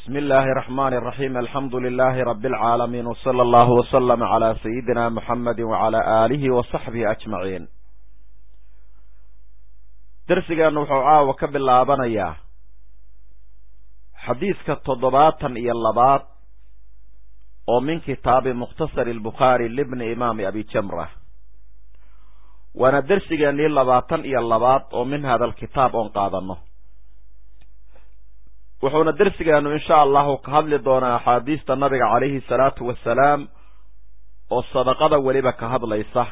بسم الله الرحمن الرحيم الحمد لله رب العالمين وصلى الله وسلم على سيدنا محمد وعلى آله وصحبه أجمعين درسigeenu wuxuu caawa ka bilaabanayaa xadiiska toddobaatan iyo labaad oo min kitaabi mukhtasar الbukhaari libni imaami abi jamra waana dersigeenii labaatan iyo labaad oo min hada alkitaab oon qaadano wuxuuna dersigeenu insha allahu ka hadli doonaa axaadiista nabiga calayhi salaatu wasalaam oo sadaqada weliba ka hadlaysa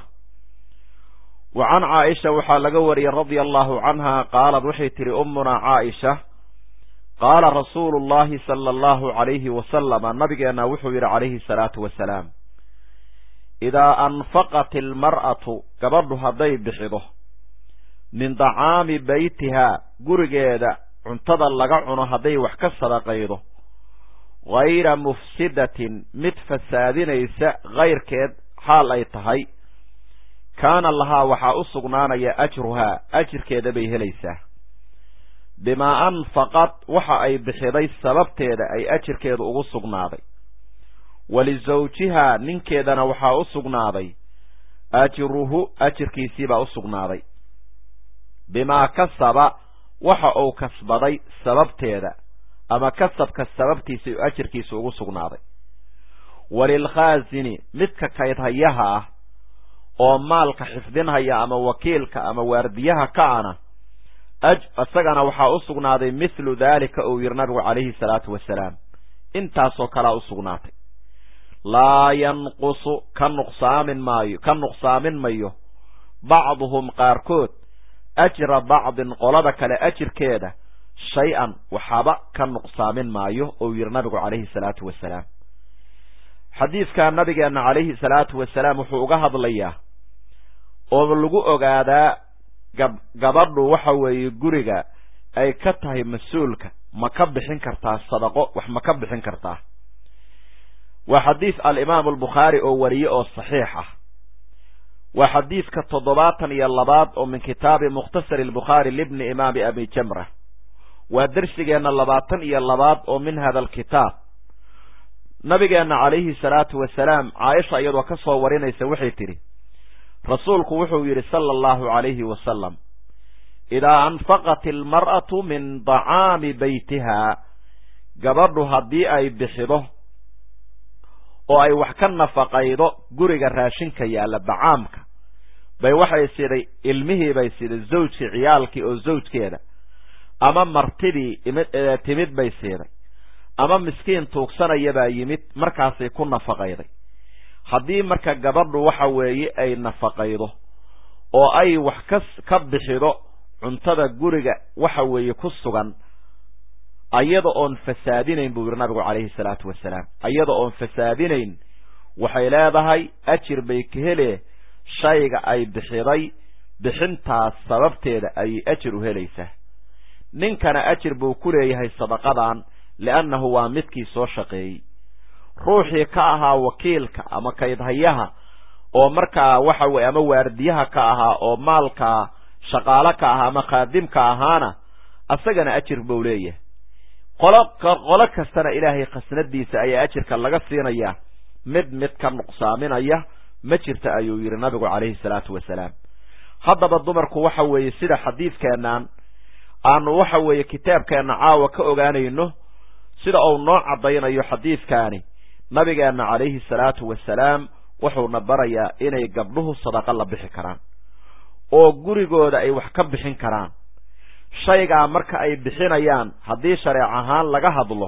wa can caaisha waxaa laga wariyey radia allahu canha qaalad waxay tihi ummunaa caaisha qaala rasuulu llahi sala allahu calayhi wasalama nabigeena wuxuu yidhi calayhi salaatu wasalaam idaa anfaqat ilmar'atu gabadhu hadday bixido min dacaami beytihaa gurigeeda cuntada laga cuno hadday wax ka sadaqaydo hayra mufsidatin mid fasaadinaysa kayrkeed xaal ay tahay kaana lahaa waxaa u sugnaanaya ajruhaa ajirkeeda bay helaysaa bimaa anfaqad waxa ay bixiday sababteeda ay ajirkeedu ugu sugnaaday walisawjihaa ninkeedana waxaa u sugnaaday ajruhu ajirkiisiibaa u sugnaaday bimaa kasaba waxa uu kasbaday sababteeda ama kasabka sababtiisa ajirkiisa ugu sugnaaday walilkhaasini midka kaydhayaha ah oo maalka xifdinhaya ama wakiilka ama waardiyaha ka ana isagana waxaa u sugnaaday mithlu daalika uu yidhi nabigu calayhi salaatu wasalaam intaasoo kalea u sugnaatay laa yanqusu ka nuqsaamin maayo ka nuqsaamin mayo bacduhum qaarkood ajra bacdin qolada kale ajirkeeda shay-an waxaba ka nuqsaamin maayo ou yidhi nabigu calayhi salaatu wasalaam xadiidkaa nabigeenna calayhi salaatu wasalaam wuxuu uga hadlayaa oo lagu ogaadaa gab gabadhu waxa weeye guriga ay ka tahay mas-uulka ma ka bixin kartaa sadaqo wax ma ka bixin kartaa waa xadiis alimaamu albukhaari oo wariye oo saxiix ah waa xadiidka toddobaatan iyo labaad oo min kitaabi mukhtasari albukhaari libni imaami abi jamra waa dersigeenna labaatan iyo labaad oo min hada alkitaab nabigeenna calayhi salaatu wasalaam caaisha iyadoo ka soo warinaysa waxay tidhi rasuulku wuxuu yidhi sala allahu calayhi wasalam idaa anfaqat ilmar'atu min dacaami beytihaa gabadhu haddii ay bixido oo ay wax ka nafaqaydo guriga raashinka yaalla dacaamka bay waxay siday ilmihii bay siday zawjkii ciyaalkii oo zawjkeeda ama martidii timid bay siiday ama miskiin tuugsanaya baa yimid markaasay ku nafaqayday haddii marka gabadhu waxa weeye ay nafaqaydo oo ay wax ka ka bixido cuntada guriga waxa weeye ku sugan ayada oon fasaadinayn buu yidhi nabigu calayhi salaatu wasalaam ayada oon fasaadinayn waxay leedahay ajir bay ka helee shayga ay bixiday bixintaas sababteeda ayay ajir u helaysaa ninkana ajir buu ku leeyahay sadaqadan li'annahu waa midkii soo shaqeeyey ruuxii ka ahaa wakiilka ama kaydhayaha oo markaa waxa weye ama waardiyaha ka ahaa oo maalkaa shaqaalo ka ahaa ama khaadimka ahaana asagana ajir buu leeyahay qolo qolo kastana ilaahay khasnadiisa ayaa ajirka laga siinayaa mid mid ka nuqsaaminaya ma jirta ayuu yidhi nabigu calayhi salaatu wasalaam haddaba dumarku waxa weeye sida xadiidkeennan aanu waxa weeye kitaabkeenna caawa ka ogaanayno sida uu noo caddaynayo xadiidkaani nabigeenna calayhi salaatu wasalaam wuxuuna barayaa inay gabdhuhu sadaqa la bixi karaan oo gurigooda ay wax ka bixin karaan shaygaa marka ay bixinayaan haddii shareec ahaan laga hadlo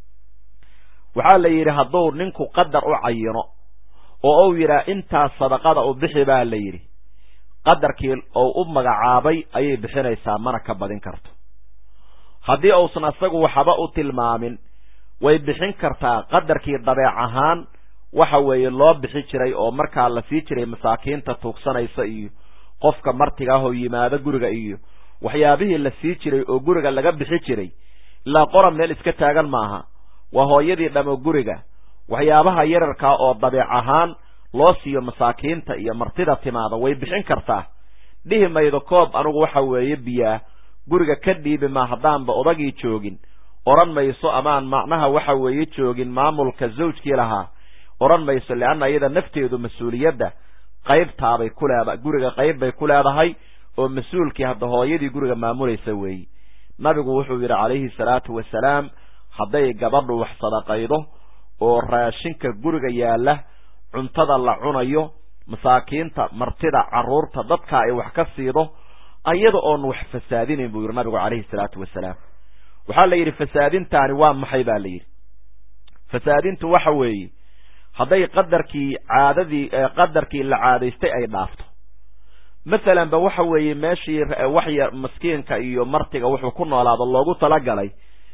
waxaa la yidhi hadduu ninku qadar u cayino oo uu yidhaah intaas sadaqada u bixi baa la yidhi qadarkii uu u magacaabay ayay bixinaysaa mana ka badin karto haddii uusan asagu waxba u tilmaamin way bixin kartaa qadarkii dabeec ahaan waxa weeye loo bixi jiray oo markaa la sii jiray masaakiinta tuugsanaysa iyo qofka martiga ah oo yimaado guriga iyo waxyaabihii la sii jiray oo guriga laga bixi jiray ilaa qoran meel iska taagan maaha waa hooyadii dhamo guriga waxyaabaha yararkaa oo dabeec ahaan loo siiyo masaakiinta iyo martida timaada way bixin kartaa dhihi maydo koob anugu waxa weeye biyaa guriga ka dhiibi maa haddaanba odagii joogin odhan mayso amaan macnaha waxa weeye joogin maamulka zawjkii lahaa odhan mayso leanna iyada nafteedu mas-uuliyadda qaybtaabay ku leeda guriga qayb bay ku leedahay oo mas-uulkii hadda hooyadii guriga maamulaysa weeyi nabigu wuxuu yidhi calayhi salaatu wasalaam hadday gabadhu wax sadaqaydo oo raashinka guriga yaalla cuntada la cunayo masaakiinta martida carruurta dadka ay wax ka siido ayada oon wax fasaadinayn buu yidhi nabigu calayhi salaatu wasalaam waxaa la yidhi fasaadintaani waa maxay baa la yidhi fasaadintu waxa weeye hadday qadarkii caadadii qadarkii la caadaystay ay dhaafto masalan ba waxa weeye meeshii waxya maskiinka iyo martiga wuxuu ku noolaado loogu talagalay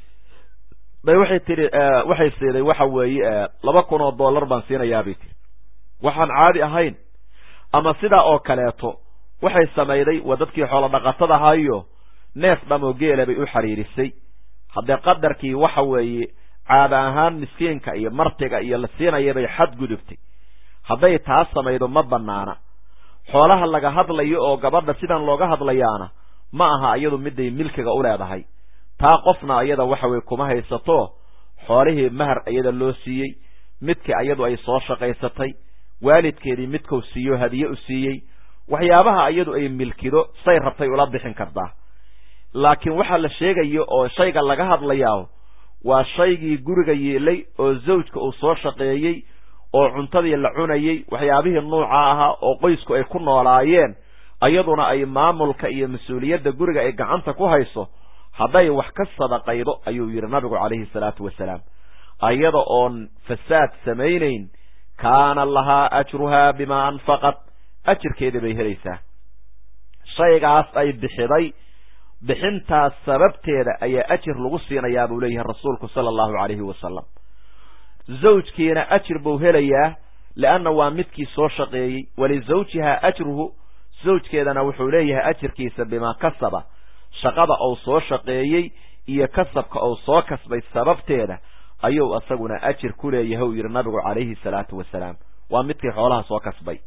bay waxay tihi waxay siiday waxa weeye laba kun oo dollar baan siinayaabay tiri waxaan caadi ahayn ama sidaa oo kaleeto waxay samayday waa dadkii xoolo dhaqatada ahaayo neef dhamoo geela bay u xiriirisay haddee qadarkii waxa weeye caada ahaan miskiinka iyo martiga iyo la siinaya bay xadgudubtay hadday taas samaydo ma banaana xoolaha laga hadlayo oo gabadha sidan looga hadlayaana ma aha iyadu miday milkiga u leedahay taa qofna iyada waxa weye kuma haysato xoolihii mahar iyada loo siiyey midkii iyadu ay soo shaqaysatay waalidkeedii midkuu siiyo hadiye u siiyey waxyaabaha iyadu ay milkido say rabtay ula bixin kartaa laakiin waxaa la sheegayo oo shayga laga hadlayaa waa shaygii guriga yeelay oo zawjka uu soo shaqeeyey oo cuntadii la cunayey waxyaabihii nuuca ahaa oo qoysku ay ku noolaayeen iyaduna ay maamulka iyo mas-uuliyadda guriga ay gacanta ku hayso hadday wax ka sadaqaydo ayuu yidhi nabigu calayhi salaatu wasalaam ayada oon fasaad samaynayn kaana lahaa ajruhaa bimaa anfaqad ajirkeedii bay helaysaa shaygaas ay bixiday bixintaas sababteeda ayaa ajir lagu siinayaa buu leeyahay rasuulku sala allahu calayhi wasalam zawjkiina ajir buu helayaa leanna waa midkii soo shaqeeyey walizawjihaa ajruhu zawjkeedana wuxuu leeyahay ajirkiisa bimaa kasaba shaqada uu soo shaqeeyey iyo kasabka uu soo kasbay sababteeda ayuu isaguna ajir ku leeyahay uu yidhi nabigu calayhi salaatu wasalaam waa midkii xoolaha soo kasbay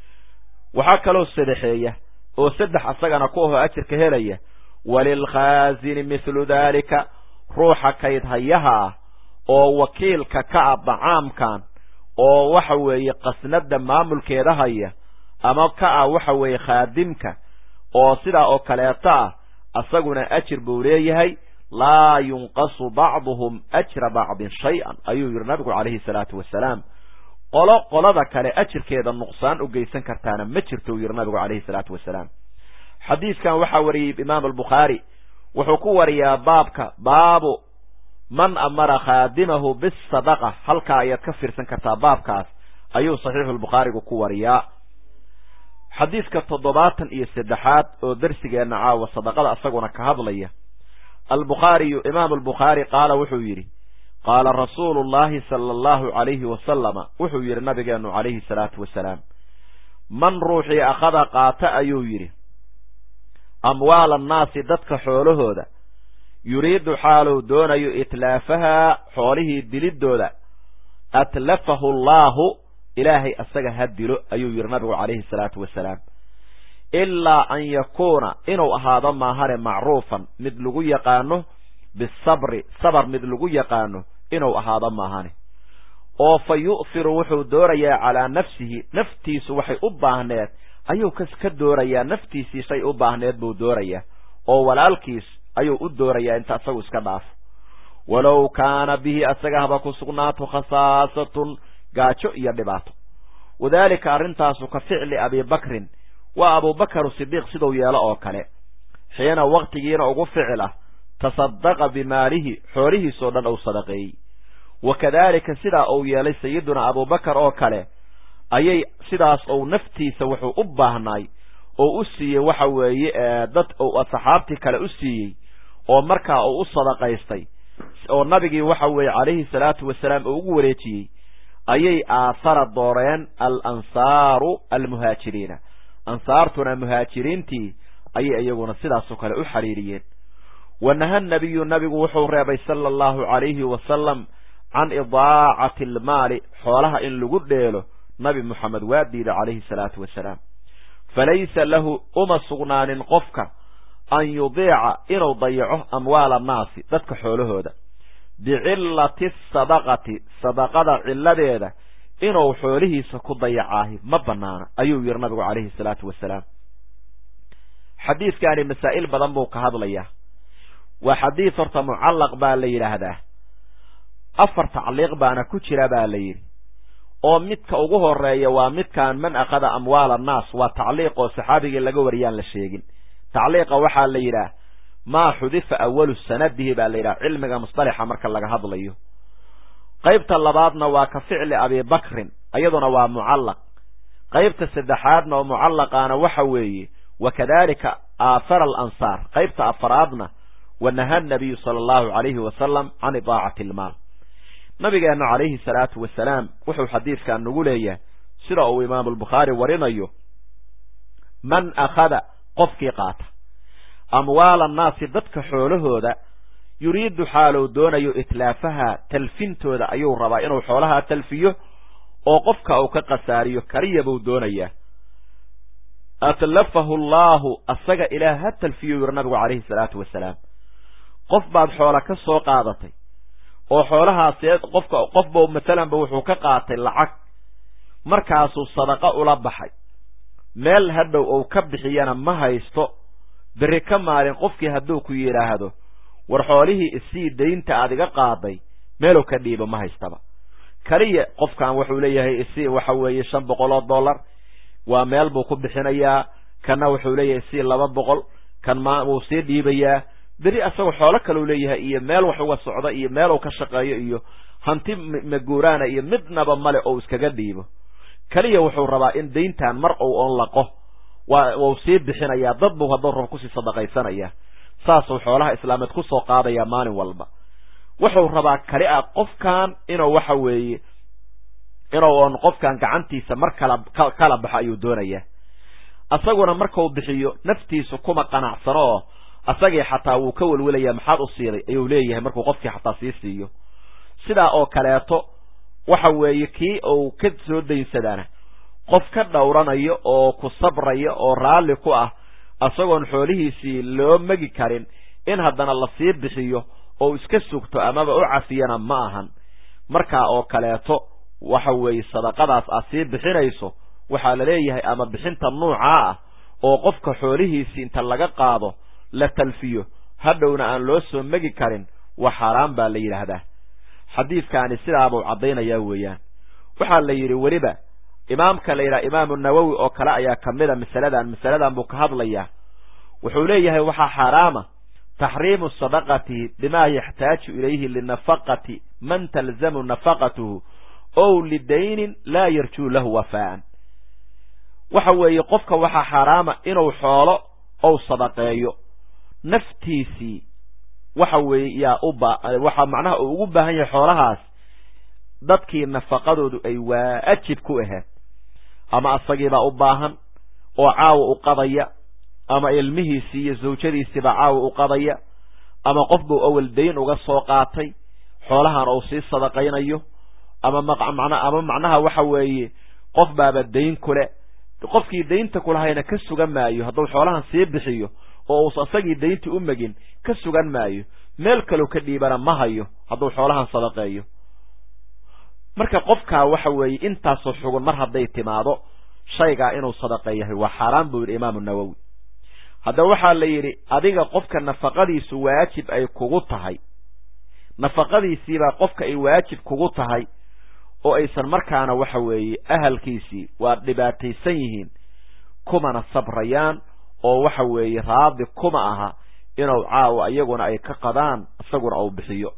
waxaa kaloo sadexeeya oo saddex asagana ku ahoo ajirka helaya walilkhaasini mithlu daalika ruuxa kaydhayaha ah oo wakiilka ka ah dacaamkan oo waxa weeye qasnada maamulkeeda haya ama ka ah waxa weeye khaadimka oo sidaa oo kaleeto ah asaguna ajir buu leeyahay laa yunqasu bacduhum ajra bacdin shay-an ayuu yidhi nabigu calayhi salaatu wasalaam qolo qolada kale ajirkeeda nuqsaan u geysan kartaana ma jirto uu yidhi nabigu calayhi salaatu wasalaam xadiiskan waxaa wariyey imaam albukhaari wuxuu ku wariyaa baabka baabu man amara khaadimahu bisadaqa halkaa ayaad ka fiirsan kartaa baabkaas ayuu saxiixulbukhaarigu ku wariyaa xadiiska toddobaatan iyo saddexaad oo darsigeenna caawa sadaqada isaguna ka hadlaya albukhaariyu imaamu albukhaari qaala wuxuu yidhi qaala rasuulu llahi sala allahu calayhi wasalama wuxuu yidhi nabigeenu calayhi salaatu wasalaam man ruuxii akhada qaata ayuu yidhi amwaala annaasi dadka xoolahooda yuriidu xaaluu doonayo itlaafahaa xoolihii dilidooda atlafahu allaahu ilaahay asaga ha dilo ayuu yidhi nabigu calayhi salaatu wasalaam ilaa an yakuuna inuu ahaado maahane macruufan mid lagu yaqaano bisabri sabar mid lagu yaqaano inuu ahaado maahane oo fa yu'firu wuxuu doorayaa calaa nafsihi naftiisu waxay u baahneed ayuu kas ka doorayaa naftiisii shay u baahneed buu doorayaa oo walaalkiis ayuu u doorayaa inta asagu iska dhaafo walow kaana bihi asaga haba ku sugnaato khasaasatun gaajo iyo dhibaato wadaalika arrintaasu ka ficli abibakrin waa abubakar sidiiq siduu yeelo oo kale xiina waktigiina ugu ficil ah tasadaqa bimaalihi xoolihiisoo dhan uu sadaqeeyey wa kadaalika sidaa uu yeelay sayiduna abubakar oo kale ayay sidaas ou naftiisa wuxuu u baahnaay oo u siiyey waxa weeye dad ou saxaabtii kale u siiyey oo markaa uu u sadaqaystay oo nabigii waxa weeye calayhi salaatu wasalaam uu ugu wareejiyey ayay aahara dooreen al ansaaru almuhaajiriina ansaartuna muhaajiriintii ayay iyaguna sidaasoo kale u xiriiriyeen wanaha nabiyu nabigu wuxuu reebay sala allahu calayhi wasalam can idaacati almaali xoolaha in lagu dheelo nabi moxamed waa diida calayhi salaatu wasalaam falaysa lahu uma sugnaanin qofka an yudiica inuu dayaco amwaala annaasi dadka xoolahooda bicillati sadaqati sadaqada cilladeeda inuu xoolihiisa ku dayacaahi ma banaana ayuu yidhi nabigu calayhi salaatu wasalaam xadiidkaani masaa'il badan buu ka hadlayaa waa xadiid horta mucallaq baa la yidhaahdaa afar tacliiq baana ku jira baa la yidhi oo midka ugu horeeya waa midkaan man akhada amwaala annaas waa tacliiq oo saxaabigii laga wariyaan la sheegin tacliiqa waxaa la yidhaah maa xudifa awalu sanadihi baa la yidhaha cilmiga musطalaxa marka laga hadlayo qaybta labaadna waa ka ficli abibakrin iyaduna waa mucallaq qaybta saddexaadna oo mucallaqaana waxa weeye wakadalika aafara alansaar qaybta afaraadna wanaha nabiyu sala allahu alayhi wasalam can idaacati ilmaal nabigeennu calayhi salaatu wasalaam wuxuu xadiidkan nagu leeyahay sida uu imaamu albukhaari warinayo man akhada qofkii qaata amwaala annaasi dadka xoolahooda yuriidu xaalou doonayo itlaafaha talfintooda ayuu rabaa inuu xoolahaa talfiyo oo qofka uu ka khasaariyo kaliya buu doonayaa atlafahu allaahu asaga ilaah ha talfiyo yuri nabigu calayhi salaatu wasalaam qof baad xoola ka soo qaadatay oo xoolahaasee qofka qofba masalanba wuxuu ka qaatay lacag markaasuu sadaqa ula baxay meel hadhow uu ka bixiyana ma haysto berri ka maalin qofkii hadduu ku yidhaahdo war xoolihii isii daynta aad iga qaaday meelow ka dhiibo ma haystaba kaliya qofkan wuxuu leeyahay isii waxa weeye shan boqol oo dollar waa meel buu ku bixinayaa kanna wuxuu leeyahay isii laba boqol kan ma wuu sii dhiibayaa beri asagoo xoolo kalau leeyahay iyo meel wax uga socda iyo meel uu ka shaqeeyo iyo hanti maguuraana iyo midnaba male oo iskaga dhiibo keliya wuxuu rabaa in dayntan mar ou on laqo waa wuu sii bixinayaa dad buu hadduu rabo kusii sadaqaysanaya saasuu xoolaha islaameed kusoo qaadayaa maalin walba wuxuu rabaa kali a qofkan inuu waxa weeye inuu on qofkan gacantiisa mar kala kala baxo ayuu doonayaa asaguna markau bixiyo naftiisu kuma qanacsano oo asagii xataa wuu ka welwelayaa maxaad u siiday ayuu leeyahay markuu qofkii xataa sii siiyo sidaa oo kaleeto waxa weeye kii uu ka soo daynsadaana qof ka dhowranayo oo ku sabraya oo raalli ku ah isagoon xoolihiisii loo megi karin in haddana lasii bixiyo oo iska sugto amaba u cafiyana ma ahan markaa oo kaleeto waxa weeye sadaqadaas aad sii bixinayso waxaa la leeyahay ama bixinta nuucaa ah oo qofka xoolihiisii inta laga qaado la talfiyo hadhowna aan loo soo megi karin waa xaaraan baa la yidhaahdaa xadiidkaani sidaabuu caddaynayaa weeyaan waxaa la yidhi weliba imaamka la yidhaha imaamu nawowi oo kale ayaa kamida masaladan masaladan buu ka hadlayaa wuxuu leeyahay waxaa xaaraama taxriimu sadaqati bimaa yaxtaaju ilayhi linafaqati man talzamu nafaqatuhu ow lidaynin laa yarjuu lahu wafaa'an waxa weeye qofka waxaa xaaraama inuu xoolo ou sadaqeeyo naftiisii waxa weeye yaa u ba waxaa macnaha uu ugu baahan yahay xoolahaas dadkii nafaqadoodu ay waajib ku ahayd ama asagiibaa u baahan oo caawa u qadaya ama ilmihiisii iyo zawjadiisiibaa caawa u qadaya ama qof buu awal dayn uga soo qaatay xoolahan uu sii sadaqaynayo ama maqmana ama macnaha waxa weeye qof baaba dayn kule qofkii daynta kulahayna ka sugan maayo hadduu xoolahan sii bixiyo oo uusa isagii dayntii u megin ka sugan maayo meel kaleu ka dhiibana ma hayo hadduu xoolahan sadaqeeyo marka qofkaa waxa weeye intaasoo xugun mar hadday timaado shaygaa inuu sadaqeeyahay waa xaaraan buu yidhi imaamu nawowi haddaba waxaa la yidhi adiga qofka nafaqadiisu waajib ay kugu tahay nafaqadiisiibaa qofka ay waajib kugu tahay oo aysan markaana waxa weeye ahalkiisii waa dhibaataysan yihiin kumana sabrayaan oo waxa weeye raadi kuma aha inuu caawa iyaguna ay ka qadaan isaguna uu bixiyo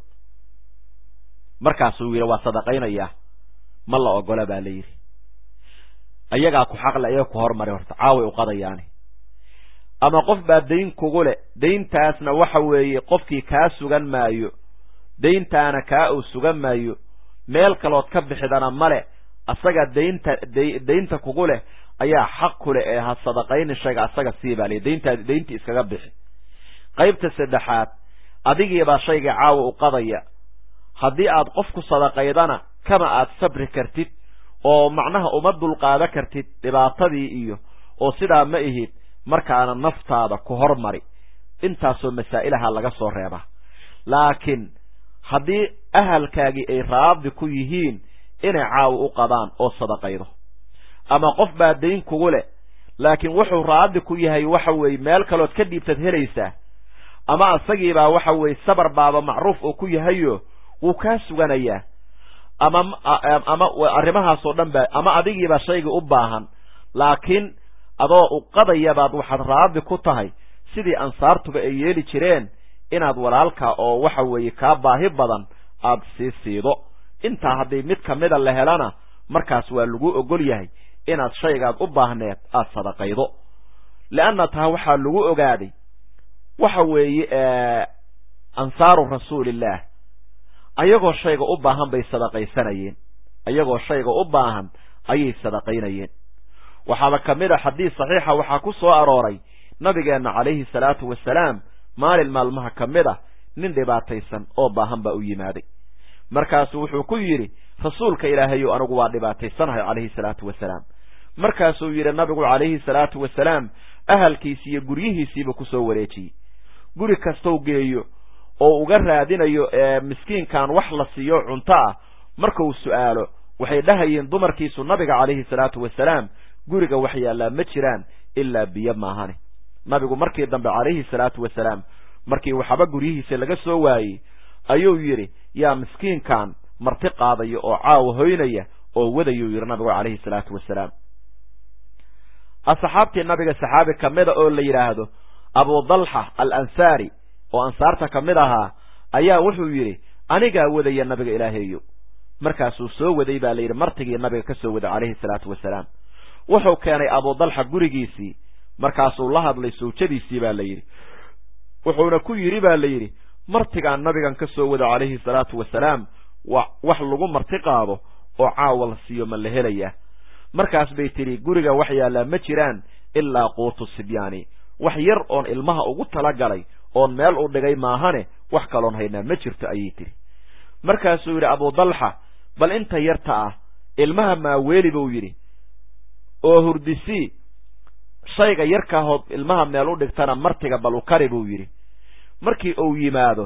markaasuu yidhi waa sadaqaynayaa ma la ogola baa la yidhi ayagaa ku xaqle ayaga ku hormari horta caaway u qadayaani ama qof baa dayn kugu le dayntaasna waxa weeye qofkii kaa sugan maayo dayntaana kaa uu sugan maayo meel kalood ka bixidana male asaga daynta daynta kugu leh ayaa xaq ku leh ee ha sadaqaynin shayga asaga sii baa liy dayntaa dayntii iskaga bixi qaybta saddexaad adigiibaa shayga caawa u qadaya haddii aad qof ku sadaqaydana kama aad sabri kartid oo macnaha uma dulqaada kartid dhibaatadii iyo oo sidaa ma ihid markaana naftaada ku hormari intaasoo masaa'ilaha laga soo reeba laakiin haddii ahalkaagii ay raadi ku yihiin inay caawa u qadaan oo sadaqaydo ama qof baa dayn kugu leh laakiin wuxuu raadi ku yahay waxa weeye meel kalood ka dhiibtad helaysaa ama isagiibaa waxa weeye sabar baaba macruuf oo ku yahayo wuu kaa suganayaa ama ama arrimahaasoo dhan ba ama adigiibaa shaygii u baahan laakiin adoo u qadayabaad waxaad raadi ku tahay sidii ansaartuba ay yeeli jireen inaad walaalka oo waxa weeye kaa baahi badan aad sii siido intaa haddii mid kamida la helana markaas waa lagu ogol yahay inaad shaygaad u baahneed aad sadaqaydo leanna taa waxaa lagu ogaaday waxa weeye ansaaru rasuulillaah ayagoo shayga u baahan bay sadaqaysanayeen ayagoo shayga u baahan ayay sadaqaynayeen waxaaba ka mid a xadiis saxiixa waxaa ku soo arooray nabigeenna calayhi salaatu wasalaam maalin maalmaha ka mid ah nin dhibaataysan oo baahan baa u yimaaday markaasuu wuxuu ku yidhi rasuulka ilaahayow anigu waa dhibaataysanahay calayhi salaatu wasalaam markaasuu yidhi nabigu calayhi salaatu wasalaam ahalkiisi iyo guryihiisiiba kusoo wareejiyey guri kastou geeyo oo uga raadinayo miskiinkan wax la siiyo cunto ah markuu su'aalo waxay dhahayeen dumarkiisu nabiga calayhi salaatu wasalaam guriga wax yaallaa ma jiraan ilaa biyo maahane nabigu markii dambe calayhi salaatu wasalaam markii waxaba guryihiisa laga soo waayey ayuu yidhi yaa miskiinkan marti qaadaya oo caawa hoynaya oo wadayuu yidhi nabigu calayhi salaatu wasalaam asxaabtii nabiga saxaabi ka mida oo la yidhaahdo abu dalxa al ansaari oo ansaarta ka mid ahaa ayaa wuxuu yidhi anigaa wadaya nabiga ilaaheeyo markaasuu soo waday baa la yidhi martigii nabiga ka soo waday calayhi salaatu wasalaam wuxuu keenay abu dalxa gurigiisii markaasuu la hadlay sawjadiisii baa la yidhi wuxuuna ku yidhi baa la yidhi martigaan nabigan ka soo wada calayhi salaatu wasalaam wax lagu marti qaado oo caawa la siiyo ma la helayaa markaas bay tidhi guriga wax yaallaa ma jiraan ilaa quutu sibyaani wax yar oon ilmaha ugu talagalay oon meel u dhigay maahane wax kaloon haynaa ma jirto ayay tidhi markaasuu yidhi abu dalxa bal inta yarta ah ilmaha maaweeli buu yidhi oo hurdisii shayga yarkaahood ilmaha meel u dhigtana martiga bal u kari buu yidhi markii uu yimaado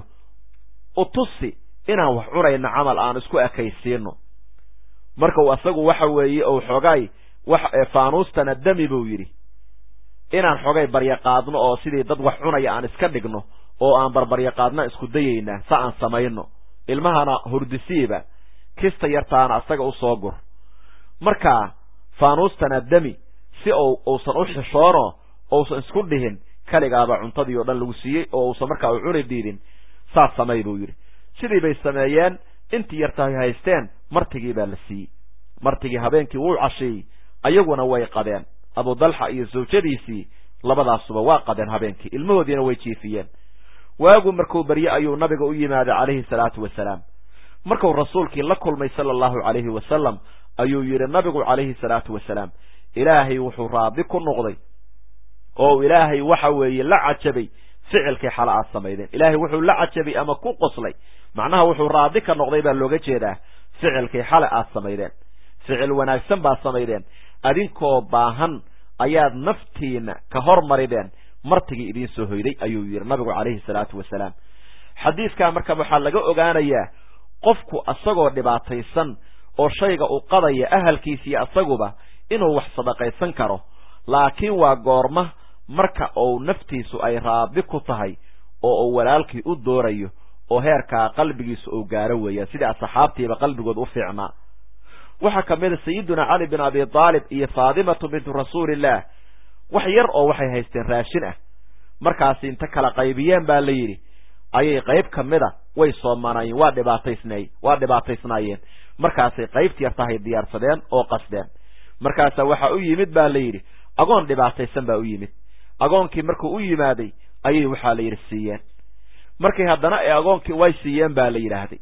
utusi inaan wax cunayno camal aan isku ekaysiino markau asagu waxa weeye ou xogay wax faanuustana dami buu yidhi inaan xogay baryaqaadno oo sidii dad wax cunaya aan iska dhigno oo aan barbaryaqaadna isku dayaynaa sa aan samayno ilmahana hurdisiiba kista yartaana asaga u soo gur markaa faanuustana dami si ou uusan u xishoono ousan isku dhihin kaligaaba cuntadii oo dhan lagu siiyey oo uusan markaa u cuni diidin saas samay buu yidhi sidii bay sameeyeen intii yartahay haysteen martigii baa la siiyey martigii habeenkii wuu casheeyey ayaguna way qadeen abu dalxa iyo zawjadiisii labadaasuba waa qadeen habeenkii ilmahoodiina way jiifiyeen waagu markuu barye ayuu nabiga u yimaaday calayhi salaatu wasalaam markuu rasuulkii la kulmay sala allahu calayhi wasalam ayuu yidhi nabigu calayhi salaatu wasalaam ilaahay wuxuu raadi ku noqday oo ilaahay waxa weeye la cajabay ficilkii xala aad samaydeen ilaahay wuxuu la cajabay ama ku qoslay macnaha wuxuu raadi ka noqday baa looga jeedaa ficilkii xale aad samaydeen ficil wanaagsan baad samaydeen adinkoo baahan ayaad naftiina ka hormarideen martigii idiin soo hoyday ayuu yidhi nabigu calayhi salaatu wasalaam xadiiskaa marka waxaa laga ogaanayaa qofku asagoo dhibaataysan oo shayga u qadaya ahalkiisiiyo asaguba inuu wax sadaqaysan karo laakiin waa goorma marka uu naftiisu ay raadi ku tahay oo uu walaalkii u doorayo oo heerkaa qalbigiisu uu gaaro weeyaan sidii asxaabtiiba qalbigood u fiicnaa waxaa ka mid a sayiduna cali bin abi aalib iyo faadimatu bintu rasuulillaah wax yar oo waxay haysteen raashin ah markaasi inta kala qaybiyeen baa la yidhi ayay qayb ka mid a way soomanayeen waa dhibaataysnay waa dhibaataysnaayeen markaasay qaybtii yartahay diyaarsadeen oo qasdeen markaasaa waxaa u yimid baa la yidhi agoon dhibaataysan baa u yimid agoonkii markuu u yimaaday ayay waxaa la yidhi siiyeen markay haddana ee agoonkii way siiyeen baa la yidhaahday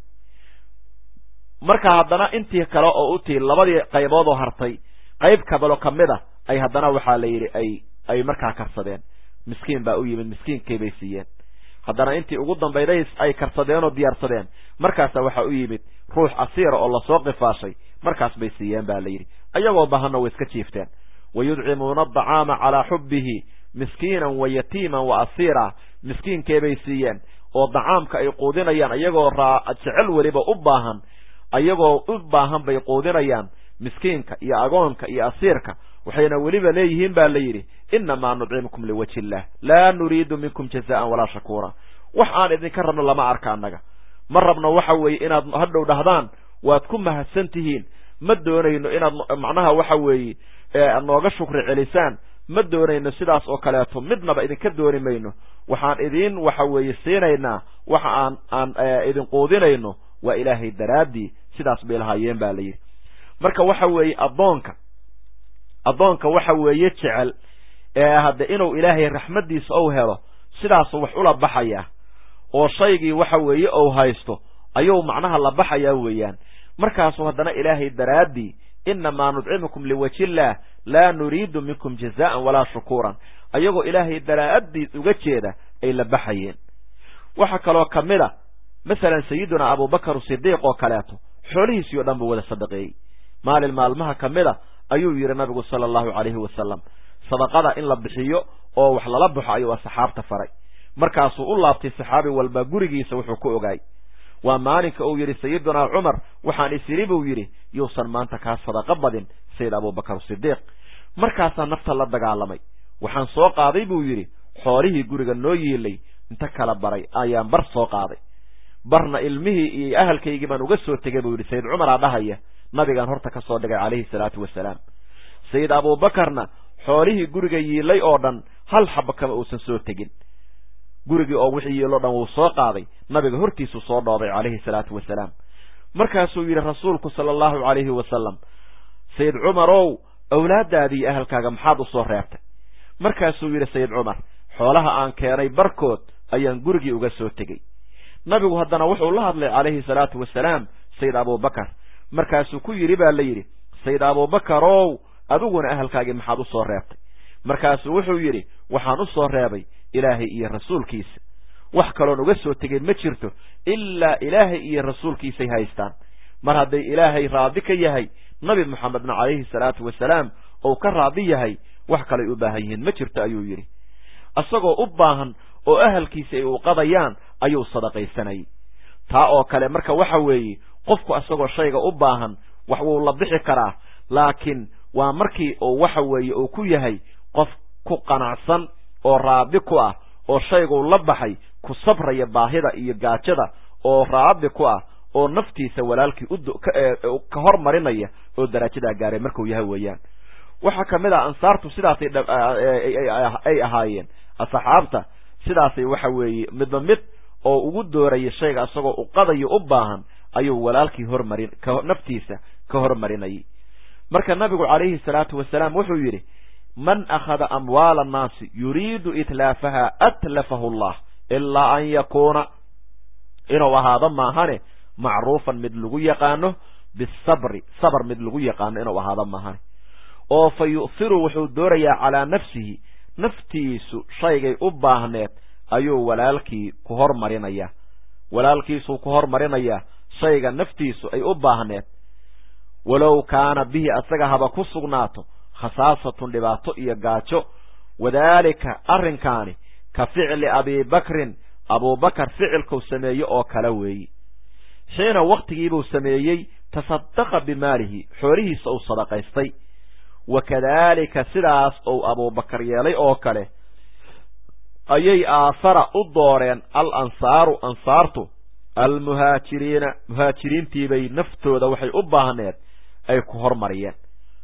marka haddana intii kale oo u tii labadii qaybood oo hartay qayb kabalo ka mid a ay haddana waxaa la yidhi ay ay markaa karsadeen miskiin baa u yimid miskiinkii bay siiyeen haddana intii ugu dambayday ay karsadeen oo diyaarsadeen markaasa waxaa u yimid ruux asiira oo lasoo qifaashay markaas bay siiyeen ba la yidhi ayagoo bahanna way iska jiifteen wayudcimuuna adacaama calaa xubbihi miskiinan wa yatiiman wa asiira miskiinkeebay siiyeen oo dacaamka ay quudinayaan ayagoo jecel weliba u baahan ayagoo u baahan bay quudinayaan miskiinka iyo agoonka iyo asiirka waxayna weliba leeyihiin ba la yidhi innamaa nudcimukum liwajhi illah laa nuriidu minkum jazaan walaa shakuura wax aan idinka rabno lama arka annaga ma rabno waxa weeye inaad hadhow dhahdaan waad ku mahadsan tihiin ma doonayno inaad macnaha waxa weeye nooga shukri celisaan ma doonayno sidaas oo kaleeto midnaba idinka dooni mayno waxaan idin waxa weeye siinaynaa waxa aan aan idin quudinayno waa ilaahay daraaddii sidaas bay lahaayeen ba la yidhi marka waxa weeye addoonka addoonka waxa weeye jecel ee hadde inuu ilaahay raxmaddiisa ou helo sidaasuu wax ula baxayaa oo shaygii waxa weeye ou haysto ayuu macnaha la baxayaa weeyaan markaasuu haddana ilaahay daraaddii innamaa nudcimukum liwajhiillah laa nuriidu minkum jazaan walaa shukuuran ayagoo ilaahay daraa'addiis uga jeeda ay la baxayeen waxaa kaloo ka mid a masalan sayidunaa abubakar sidiiq oo kaleeto xoolihiisii o dhan buu wada sadaqeeyey maalin maalmaha ka mid a ayuu yidhi nabigu sala allahu calayhi wasalam sadaqada in la bixiyo oo wax lala baxo ayuu asxaabta faray markaasuu u laabtay saxaabi walba gurigiisa wuxuu ku ogaay waa maalinka uu yidhi sayidunaa cumar waxaan isiri buu yidhi yuusan maanta kaa sadaqo badin sayid abubakar sidiiq markaasaa nafta la dagaalamay waxaan soo qaaday buu yidhi xoolihii guriga noo yiilay inta kala baray ayaan bar soo qaaday barna ilmihii iyo ahalkaygii baan uga soo tegay buu yidhi sayid cumaraa dhahaya nabigaan horta ka soo dhigay calayhi salaatu wasalaam sayid abuubakarna xoolihii guriga yiilay oo dhan hal xaba kama uusan soo tegin gurigii oo wixii yiilo dhan wuu soo qaaday nabiga hortiisuu soo dhoobay calayhi salaatu wasalaam markaasuu yidhi rasuulku sala allahu calayhi wasalam sayid cumarow awlaaddaadii iyo ahalkaaga maxaad u soo reebtay markaasuu yidhi sayid cumar xoolaha aan keenay barkood ayaan gurigii uga soo tegey nabigu haddana wuxuu la hadlay calayhi salaatu wasalaam sayid abuubakar markaasuu ku yidhi baa la yidhi sayid abuubakarow adiguna ahalkaagii maxaad u soo reebtay markaasuu wuxuu yidhi waxaan u soo reebay ilaahay iyo rasuulkiisa wax kaloon uga soo tegay ma jirto ilaa ilaahay iyo rasuulkiisay haystaan mar hadday ilaahay raadi ka yahay nabi moxamedna calayhi salaatu wasalaam ou ka raadi yahay wax kalay u baahan yihiin ma jirto ayuu yidhi isagoo u baahan oo ahalkiisa ay uqadayaan ayuu sadaqaysanayay taa oo kale marka waxa weeye qofku isagoo shayga u baahan wax wuu la bixi karaa laakiin waa markii uu waxa weeye uu ku yahay qof ku qanacsan oo raadi ku ah oo shayguu la baxay ku sabraya baahida iyo gaajada oo raadi ku ah oo naftiisa walaalkii ka hormarinaya oo darajadaa gaaray markuu yahay weeyaan waxaa ka mid ah ansaartu sidaasay ay ahaayeen asxaabta sidaasay waxa weeye midba mid oo ugu dooraya shayga isagoo uqadayo u baahan ayuu walaalkii hormarin naftiisa ka hormarinayay marka nabigu calayhi salaatu wasalaam wuxuu yidhi man akhada amwaala annaasi yuriidu itlaafaha atlafahu allah ilaa an yakuuna inuu ahaado maahane macruufan mid lagu yaqaano bisabri sabr mid lagu yaqaano inuu ahaado maahane oo fa yu'hiru wuxuu doorayaa calaa nafsihi naftiisu shaygay u baahneed ayuu walaalkii ku hormarinayaa walaalkiisuu ku hormarinayaa shayga naftiisu ay u baahneed walow kaana bihi asaga haba ku sugnaato khasaasatun dhibaato iyo gaajo wadaalika arrinkaani ka ficli abiibakrin abuubakar ficilkuu sameeye oo kale weeyi xiina wakhtigiibuu sameeyey tasadaqa bimaalihi xoolihiisa uu sadaqaystay wa kadaalika sidaas uu abuubakar yeelay oo kale ayay aasara u dooreen al ansaaru ansaartu almuhaajiriina muhaajiriintiibay naftooda waxay u baahneed ay ku hormariyeen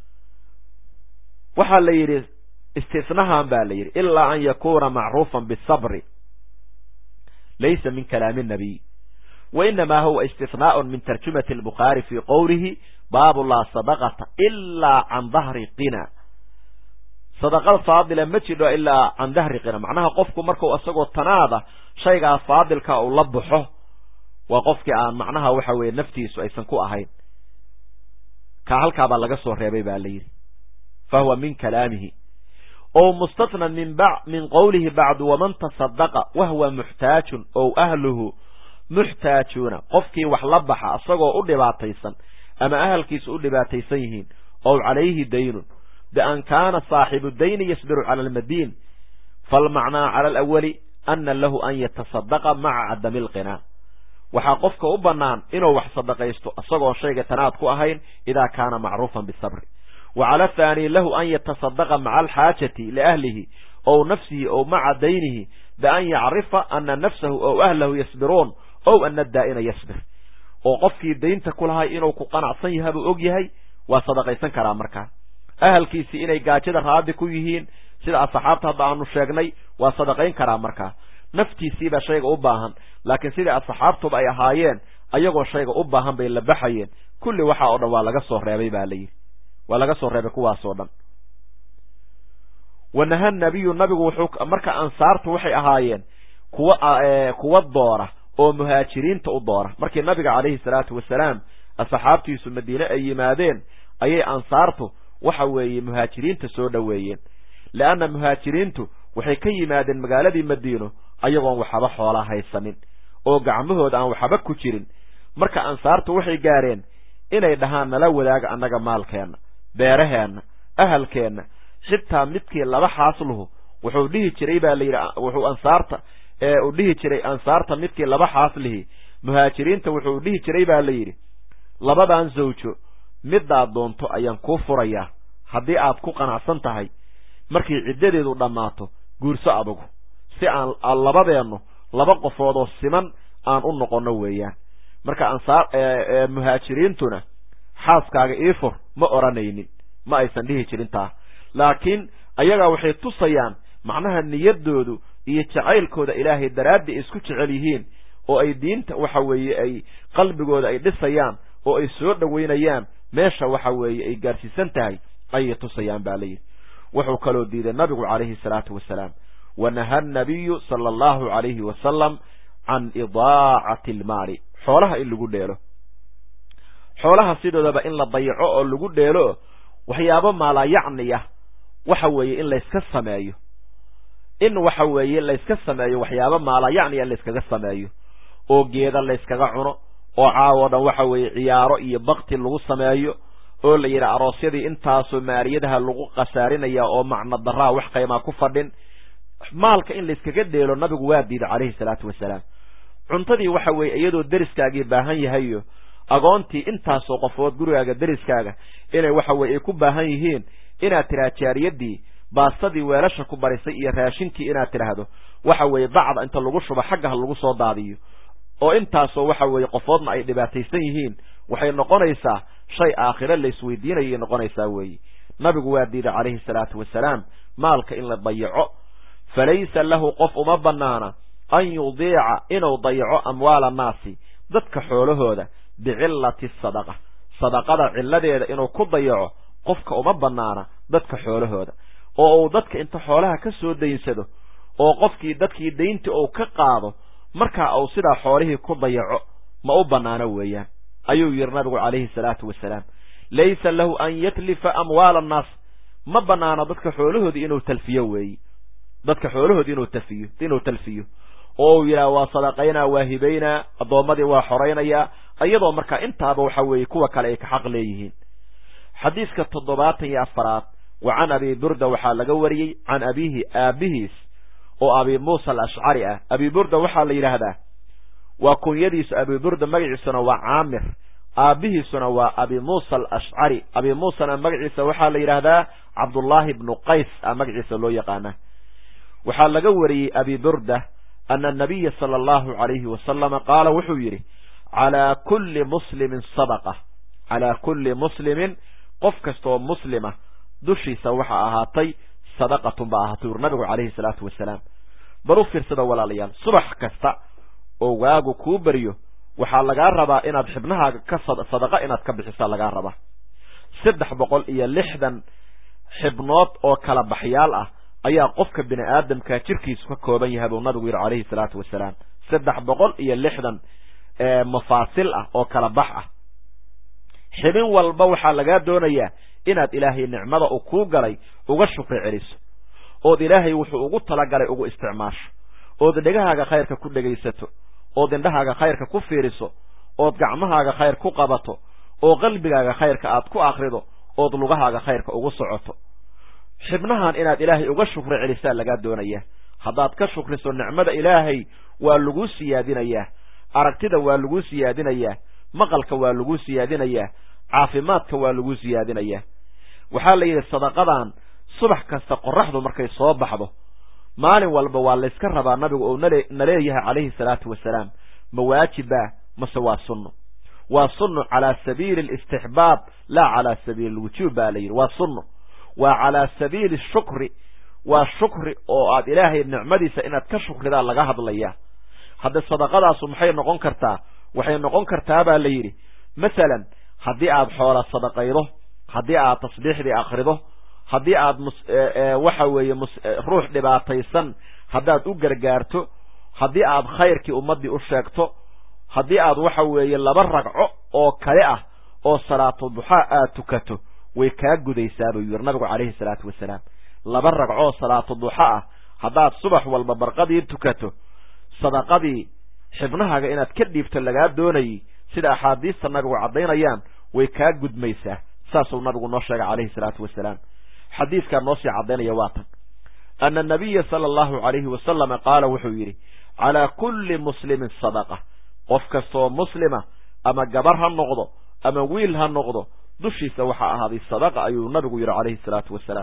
waxaa la yidhi istisnahan baa la yidhi ilaa an yakuuna macruufan bisabri laysa min kalaami nabiy wa inamaa huwa istisnaaء min tarjumati albukhaari fii qowlihi baabu laa sadaqata ilaa can dahri qina sadaqada faadila ma jidho ilaa can dahri qina macnaha qofku markuu isagoo tanaada shaygaa faadilka uu la baxo waa qofkii aan macnaha waxa weeye naftiisu aysan ku ahayn ka halkaabaa laga soo reebay ba la yidhi fa huwa min kalaamihi o mustatnan min min qowlihi bacdu waman tasadaqa wahuwa muxtaajun ow ahluhu muxtaajuuna qofkii wax la baxa isagoo u dhibaataysan ama ahalkiisu u dhibaataysan yihiin ow calayhi daynun bian kaana saaxibu dayni yasbiru cala almadiin falmacnaa cala alawali ana lahu an yatasadaqa maca cadami alqinaa waxaa qofka u bannaan inuu wax sadaqaysto isagoon shayga tanaad ku ahayn idaa kaana macruufan bisabri wa cala athaani lahu an yatasadaqa maca alxaajati liahlihi ow nafsihi ow maca daynihi bian yacrifa ana nafsahu ow ahlahu yasbiruun ow ana daa'ina yasbir oo qofkii daynta ku lahay inuu ku qanacsan yaha buu og yahay waa sadaqaysan karaa markaa ahalkiisii inay gaajada raadi ku yihiin sida asxaabta hadda aanu sheegnay waa sadaqayn karaa markaa naftiisiibaa shayga u baahan laakiin sidai asxaabtuba ay ahaayeen ayagoo shayga u baahan bay la baxayeen kulli waxa oo dhan waa laga soo reebay baa layidhi waa laga soo reebay kuwaasoo dhan wanaha nabiyu nabigu wuxuu marka ansaartu waxay ahaayeen kuwa kuwa doora oo muhaajiriinta u doora markii nabiga calayhi salaatu wasalaam asxaabtiisu madiine ay yimaadeen ayay ansaartu waxa weeye muhaajiriinta soo dhoweeyeen leanna muhaajiriintu waxay ka yimaadeen magaaladii madiino ayagoon waxaba xoolaa haysanin oo gacmahooda aan waxba ku jirin marka ansaartu waxay gaareen inay dhahaan nala wadaaga annaga maalkeenna beeraheenna ahalkeenna xitaa midkii laba xaasluhu wuxuu dhihi jiray baa layidhi wuxuu ansaarta ee uu dhihi jiray ansaarta midkii laba xaaslihi muhaajiriinta wuxuu dhihi jiray baa la yidhi labadan zawjo midaad doonto ayaan kuu furayaa haddii aad ku qanacsan tahay markay ciddadeedu dhammaato guurso adugu si aan labadeennu laba qofoodoo siman aan u noqonno weeyaan marka ansaar muhaajiriintuna xaaskaaga ii fur ma odhanaynin ma aysan dhihi jirin taa laakiin ayagaa waxay tusayaan macnaha niyaddoodu iyo jacaylkooda ilaahay daraaddi ay isku jecel yihiin oo ay diinta waxa weeye ay qalbigooda ay dhisayaan oo ay soo dhoweynayaan meesha waxa weeye ay gaarsiisan tahay ayay tusayaan baa layidhi wuxuu kaloo diiday nabigu calayhi salaatu wasalaam wanaha anabiyu sala allahu calayhi wasalam can idaacati almaali xoolaha in lagu dheelo xoolaha sidoodaba in la dayaco oo lagu dheelo waxyaabo maalayacniya waxa weeye in layska sameeyo in waxa weeye layska sameeyo waxyaabo maalayacniya in layskaga sameeyo oo geeda layskaga cuno oo caawo dhan waxa weeye ciyaaro iyo bakti lagu sameeyo oo la yidhi aroosyadii intaasoo maaliyadaha lagu khasaarinaya oo macno daraa wax qaymaa ku fadhin maalka in layskaga dheelo nabigu waa diiday calayhi salaatu wasalaam cuntadii waxa weeye iyadoo deriskaagii baahan yahayo agoontii intaasoo qofood gurigaaga deriskaaga inay waxa weye ay ku baahan yihiin inaad tidhaha jaariyadii baastadii weelasha ku barisay iyo raashinkii inaad tidhaahdo waxa weeye bacda inta lagu shubo xagga ha lagu soo daadiyo oo intaasoo waxa weeye qofoodna ay dhibaataysan yihiin waxay noqonaysaa shay aakhiro laysweydiinayay noqonaysaa weeye nabigu waa diiday calayhi salaatu wasalaam maalka in la dayaco falaysa lahu qof uma bannaana an yudiica inuu dayaco amwaala annaasi dadka xoolahooda bicillati sadaqa sadaqada cilladeeda inuu ku dayaco qofka uma bannaana dadka xoolahooda oo uu dadka inta xoolaha ka soo daynsado oo qofkii dadkii dayntii uu ka qaado markaa uu sidaa xoolihii ku dayaco ma u bannaano weeyaan ayuu yidhi nabigu calayhi salaatu wasalaam laysa lahu an yatlifa amwaala annaas ma bannaano dadka xoolahoodii inuu talfiyo weeyi dadka xoolahoodii inuu tafiyo inuu talfiyo oo uu yidhaha waa sadaqaynaa waa hibaynaa addoommadii waa xoraynayaa iyadoo markaa intaaba waxa weeye kuwa kale ay ka xaq leeyihiin xadiiska toddobaatan iyo afaraad wa can abi burda waxaa laga wariyey can abiihi aabihiis oo abi muusa alashcari ah abi burda waxaa la yidhaahdaa waa kunyadiisu abi burda magaciisuna waa caamir aabihiisuna waa abi muusa alashcari abi muusana magaciisa waxaa la yidhaahdaa cabdullaahi bnu qays a magaciisa loo yaqaana waxaa laga wariyey abi burda ana anabiya sala allahu calayhi wasalama qaala wuxuu yidhi calaa kulli muslimin sadaqa calaa kulli muslimin qof kastaoo muslima dushiisa waxaa ahaatay sadaqatun baa ahaatay ur nabigu calayhi salaatu wasalaam bal u fiirsada walaalayaal subax kasta oo waagu kuu baryo waxaa lagaa rabaa inaad xibnahaaga ka sadaqa inaad ka bixisaa lagaa rabaa saddex boqol iyo lixdan xibnood oo kala baxyaal ah ayaa qofka bini aadamka jirkiisu ka kooban yahay buu nabigu yidhi calayhi salaatu wasalaam saddex boqol iyo lixdan mafaasil ah oo kala bax ah xibin walba waxaa lagaa doonayaa inaad ilaahay nicmada uu kuu galay uga shukri celiso ood ilaahay wuxuu ugu talagalay ugu isticmaasho ood dhegahaaga khayrka ku dhegaysato ood indhahaaga khayrka ku fiiriso ood gacmahaaga khayr ku qabato oo qalbigaaga khayrka aad ku akrido ood lugahaaga khayrka ugu socoto xibnahan inaad ilaahay uga shukri celisaa lagaa doonaya haddaad ka shukriso nicmada ilaahay waa laguu siyaadinayaa aragtida waa laguu siyaadinayaa maqalka waa laguu siyaadinayaa caafimaadka waa laguu siyaadinayaa waxaa la yidhi sadaqadan subax kasta qoraxdu markay soo baxdo maalin walba waa layska rabaa nabigu oo na leeyahay calayhi salaatu wasalaam ma waajiba mase waa sunno waa sunno calaa sabiili alistixbaab laa calaa sabiili alwujuub baa la yidhi waa sunno waa calaa sabiili shukri waa shukri oo aad ilaahay nicmadiisa inaad ka shukridaa laga hadlaya hadda sadaqadaasu maxay noqon kartaa waxay noqon kartaa baa la yidhi masalan haddii aad xoola sadaqaydo haddii aad tasbiixdii akrido haddii aad waxa weeye ruux dhibaataysan haddaad u gargaarto haddii aad khayrkii ummaddii u sheegto haddii aad waxa weeye laba ragco oo kale ah oo salaatu duxaa aad tukato way kaa gudaysaa buu yidhi nabigu calayhi salaatu wasalaam laba ragcoo salaatu duxa ah haddaad subax walba barqadii tukato sadaqadii xibnahaaga inaad ka dhiibto lagaa doonayay sida axaadiista nabigu caddaynayaan way kaa gudmaysaa saasuu nabigu noo sheegay calayhi salaatu wasalaam xadiiskaa noo sii caddaynaya waa tan ana anabiya sala allahu calayhi wasalama qaala wuxuu yidhi calaa kulli muslimin sadaqa qof kastaoo muslima ama gabar ha noqdo ama wiil ha noqdo dushiisa waxaa ahaaday sadaqa ayuu nabigu yidhi calayhi salaatu wasalaam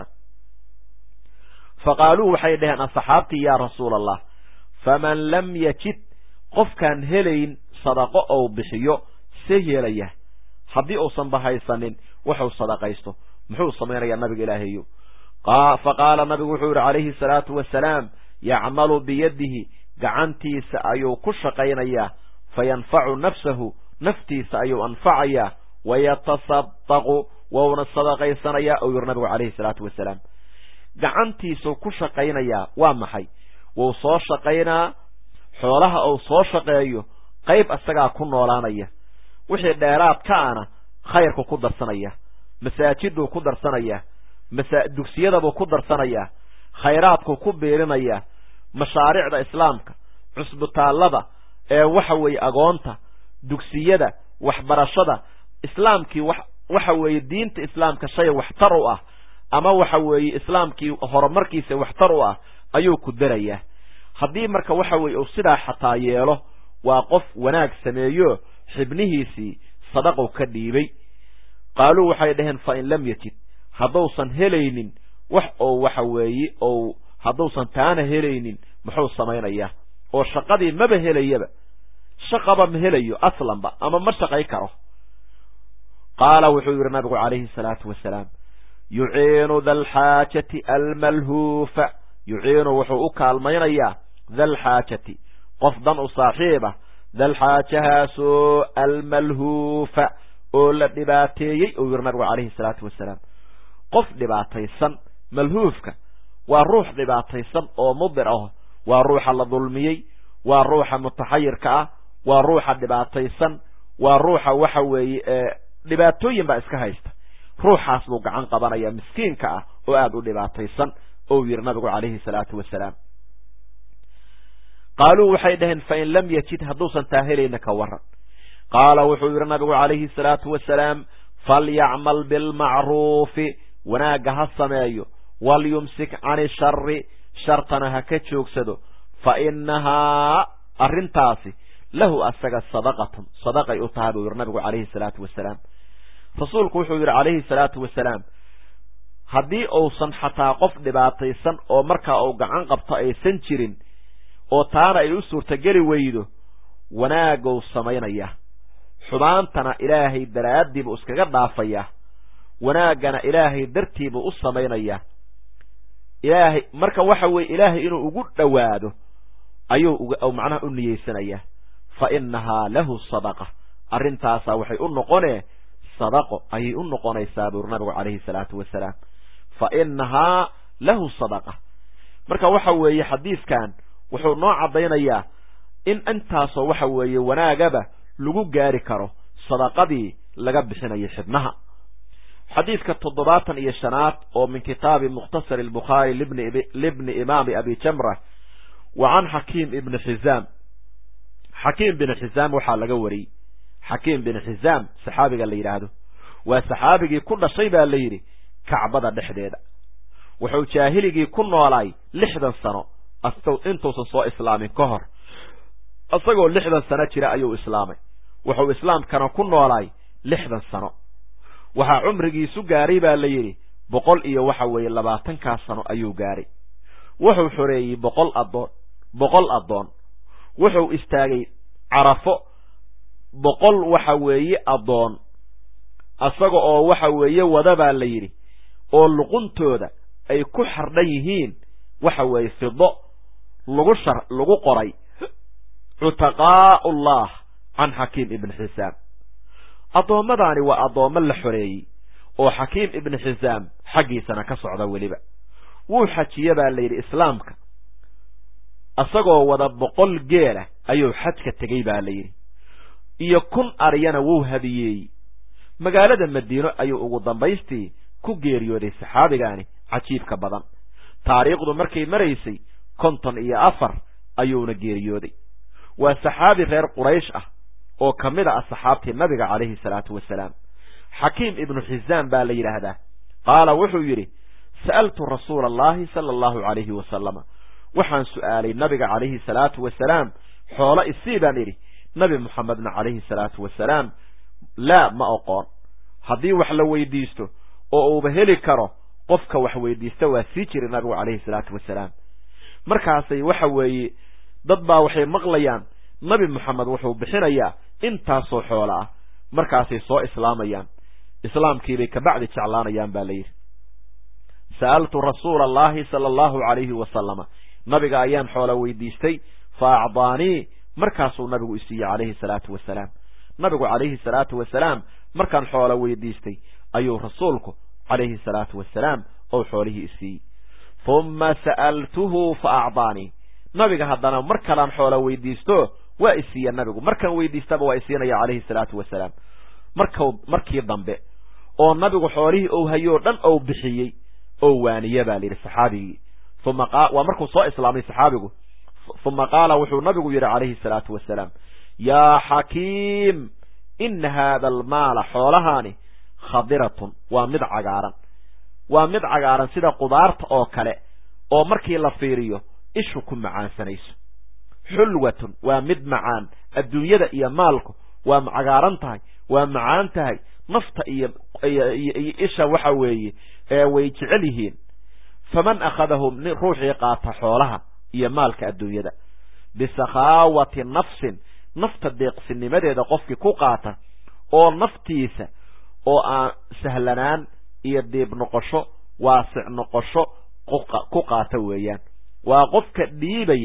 fa qaaluu waxay dhaheen asxaabtii yaa rasuula allah faman lam yajid qofkaan helayn sadaqo ou bixiyo see yeelaya haddii uusan bahaysanin waxuu sadaqaysto muxuu samaynayaa nabiga ilaahayo fa qaala nabigu wuxuu yidhi calayhi salaatu wasalaam yacmalu biyadihi gacantiisa ayuu ku shaqaynayaa fayanfacu nafsahu naftiisa ayuu anfacayaa wayatasadaqu wouna sadaqaysanayaa ou yidhi nabigu calayhi salaatu wasalaam gacantiisuu ku shaqaynayaa waa maxay wuu soo shaqaynaa xoolaha uu soo shaqeeyo qayb isagaa ku noolaanaya wixii dheeraad ka ana khayrku ku darsanaya masaajiduu ku darsanaya dugsiyadabuu ku darsanayaa khayraadkuu ku biirinayaa mashaariicda islaamka cusbitaallada ee waxa weeye agoonta dugsiyada waxbarashada islaamkii waxa weeye diinta islaamka shay waxtar u ah ama waxa weeye islaamkii horumarkiisa waxtar u ah ayuu ku darayaa haddii marka waxa weeye uu sidaa xataa yeelo waa qof wanaag sameeyo xibnihiisii sadaqow ka dhiibay qaaluu waxay dhaheen fa in lam yajid hadduusan helaynin wax oo waxa weeye ou hadduusan taana helaynin muxuu samaynayaa oo shaqadii maba helayaba shaqaba ma helayo aslanba ama ma shaqay karo qaala wuxuu yidhi nabigu calayhi salaatu wasalaam yuciinu dalxaajati almalhuufa yuciinu wuxuu u kaalmaynayaa dalxaajati qof dan u saaxiiba dalxaajahaasoo almalhuufa oo la dhibaateeyey uu yidhi nabigu calayhi salaatu wasalaam qof dhibaataysan malhuufka waa ruux dhibaataysan oo mudir ah waa ruuxa la dulmiyey waa ruuxa mutaxayirka ah waa ruuxa dhibaataysan waa ruuxa waxa weeye dhibaatooyin baa iska haysta ruuxaas buu gacan qabanaya miskiinka ah oo aada u dhibaataysan ou yidhi nabigu calayhi salaatu wasalaam qaaluu waxay dhaheen fain lam yajid hadduusan taa helayna ka waran qaala wuxuu yidhi nabigu calayhi salaatu wasalaam falyacmal bilmacruufi wanaagga ha sameeyo walyumsik cani shari shartana ha ka joogsado fa inahaa arrintaasi lahu asaga sadaqatun sadaqay u tahay buu yidhi nabigu calayhi salaatu wasalaam rasuulku wuxuu yidhi calayhi salaatu wasalaam haddii uusan xataa qof dhibaataysan oo markaa uu gacan qabto aysan jirin oo taana ay u suurtogeli weydo wanaagou samaynayaa xumaantana ilaahay daraaddiibuu iskaga dhaafayaa wanaaggana ilaahay dartiibuu u samaynayaa ilaahay marka waxa weeye ilaahay inuu ugu dhowaado ayuu macnaha u niyeysanayaa fa innahaa lahu sadaqa arrintaasaa waxay u noqonee sadaqo ayay u noqonaysaa buuri nabigu calayhi salaatu wasalaam fa innahaa lahu sadaqa marka waxa weeye xadiiskan wuxuu noo caddaynayaa in intaasoo waxa weeye wanaagaba lagu gaari karo sadaqadii laga bixinayo xibnaha xadiidka toddobaatan iyo shanaad oo min kitaabi mukhtasari albukhaari libni imaami abi jamra wa can xakiim ibni xizaam xakiim bin xizaam waxaa laga wariyey xakiim bin xizaam saxaabiga la yidhaahdo waa saxaabigii ku dhashay baa la yidhi kacbada dhexdeeda wuxuu jaahiligii ku noolaay lixdan sano intuusan soo islaamin ka hor isagoo lixdan sano jira ayuu islaamay wuxuu islaamkana ku noolaay lixdan sano waxaa cumrigiisu gaaray baa la yidhi boqol iyo waxa weeye labaatankaas sano ayuu gaaray wuxuu xoreeyey boqol addoon boqol addoon wuxuu istaagay carafo boqol waxa weeye addoon isaga oo waxa weeye wada baa la yidhi oo luquntooda ay ku xardhan yihiin waxa weeye fido lagu shar lagu qoray cutaqaa'u ullah can xakiim ibni xisaam addoommadaani waa addoommo la xoreeyey oo xakiim ibni xisaam xaggiisana ka socda weliba wuu xajiye baa la yidhi islaamka isagoo wada boqol geela ayuu xajka tegey baa la yidhi iyo kun aryana wuu hadiyeeyey magaalada madiino ayuu ugu dambaystii ku geeriyooday saxaabigaani cajiibka badan taariikhdu markay maraysay konton iyo afar ayuuna geeriyooday waa saxaabi reer quraysh ah oo ka mid a asxaabtii nabiga calayhi salaatu wasalaam xakiim ibnu xisaam baa la yidhaahdaa qaala wuxuu yidhi sa'altu rasuula allahi sala allahu calayhi wasalama waxaan su'aalay nabiga calayhi salaatu wasalaam xoolo isii baan idhi nabi moxamedna calayhi salaatu wasalaam laa ma oqoon haddii wax la weydiisto oo uuba heli karo qofka wax weydiista waa sii jiray nabigu calayhi salaatu wasalaam markaasay waxa weeye dad baa waxay maqlayaan nabi moxamed wuxuu bixinayaa intaasoo xoolo ah markaasay soo islaamayaan islaamkiibay kabacdi jeclaanayaan baa la yidhi sa'altu rasuula allahi sala allahu calayhi wasalama nabiga ayaan xoola weydiistay fa acdaanii markaasuu nabigu isiiyey calayhi salaatu wasalaam nabigu calayhi salaatu wasalaam markaan xoola weydiistay ayuu rasuulku calayhi salaatu wasalaam ou xoolihii isiiyey humma sa'altuhu fa acdaanii nabiga haddana mar kalaan xoola weydiisto waa isiiya nabigu markaan weydiistaba waa isiinaya calayhi salaatu wasalaam marku markii dambe oo nabigu xoolihii ou hayoo dhan ou bixiyey oo waaniye baa layidhi saxaabigii uma waa markuu soo islaamay saxaabigu uma qaala wuxuu nabigu yidhi calayhi salaatu wasalaam yaa xakiim ina haada almaala xoolahaani khadiratun waa mid cagaaran waa mid cagaaran sida qudaarta oo kale oo markii la fiiriyo ishu ku macaansanayso xulwatun waa mid macaan adduunyada iyo maalku waa cagaaran tahay waa macaan tahay nafta iyo iyo isha waxa weeye ee way jecel yihiin faman akhadahu ruuxii qaata xoolaha iyo maalka adduunyada bisakhaawati nafsin nafta deeqsinimadeeda qofkii ku qaata oo naftiisa oo aan sahlanaan iyo diib noqosho waasic noqosho ku qaata weeyaan waa qofka dhiibaya